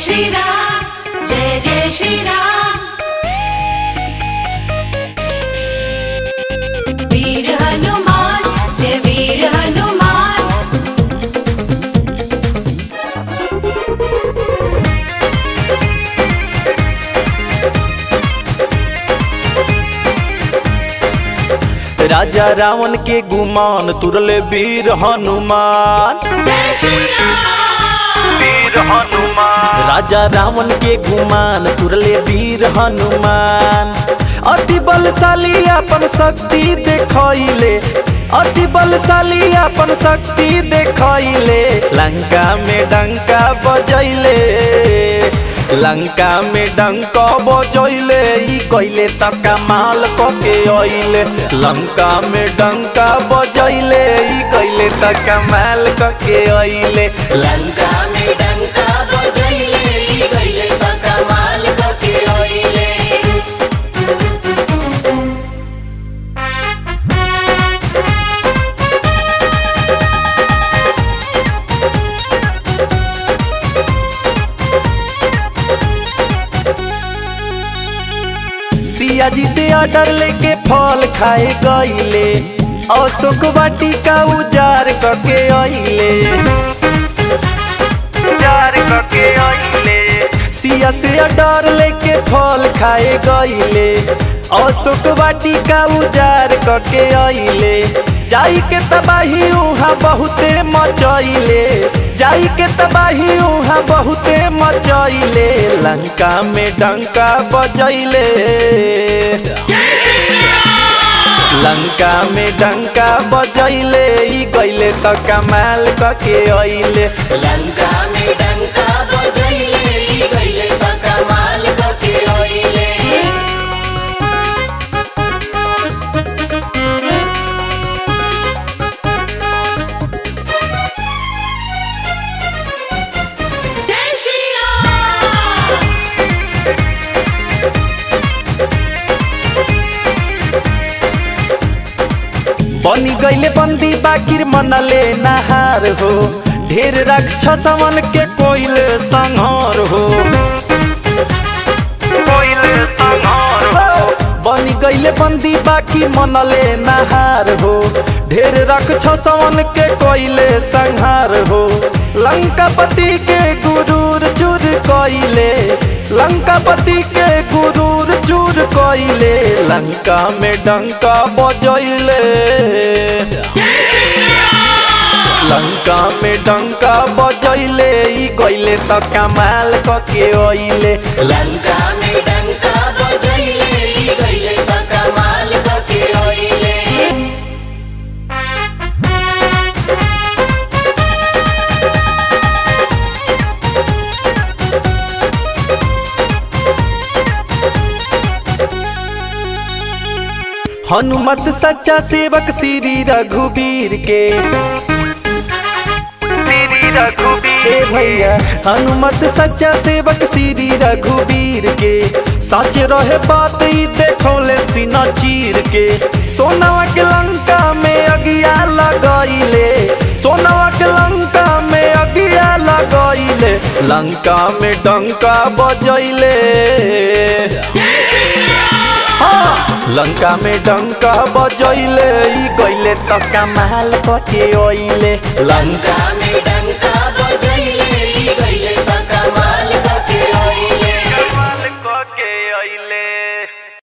श्री राम जय जय श्री राम वीर हनुमान जय वीर हनुमान राजा रावण के गुमान तुरले वीर हनुमान जय श्री राम वीर हनुमान राजा रावण के गुमान तुरले वीर हनुमान अति बलशाली अपन शक्ति देखैले अति बलशाली अपन शक्ति देखैले लंका में डंका बजैले लंका में डंका बजैले ई कैले त कमाल कके अइले लंका में डंका बजैले ई कैले त कमाल कके अइले लंका में डंका बजैले ई कैले त कमाल कके अइले सिया जी से ऑर्डर लेके फल खाए गईले अशोक वाटिका उजार करके अइले उजार करके अइले सिया से ऑर्डर लेके फल खाए गईले अशोक वाटिका उजार करके अइले जाई के तबाही उहाँ बहुते मचैले जाई के तबाही उहाँ बहुते मचैले लंका में डंका बजैले लंका में डंका बजैले ई गइले त कमाल कके अइले लंका में डंका बजैले ई गइले त कमाल कके अइले जय श्री राम बनी गईले बंदी बाकिर मनले नहार हो ढेर राक्षसवन के कोइल संहार हो कोइल संहार हो बनी गईले बंदी बाकी मनले नहार हो ढेर राक्षसवन के कोइले संहार हो लंकापति के गुरूर चूर कइले लंकापति के गुरूर चूर कइले लंका में डंका बजैले लंका में डंका बजैले ई गइले त कमाल कके अइले लंका में डंका बजैले ई गइले त कमाल कके अइले हनुमत सच्चा सेवक श्री रघुवीर के श्री रघुवीर ए भैया हनुमत सच्चा सेवक श्री रघुवीर के सच रहे बात ई देखौले सीना चीर के सोनवा के लंका में अगिया लगैले सोनवा के लंका में अगिया लगैले लंका में डंका बजैले हाँ, लंका में डंका बजैले ई गइले त कमाल कके अइले लंका में डंका बजैले ई गइले त कमाल कके अइले कमाल कके अइले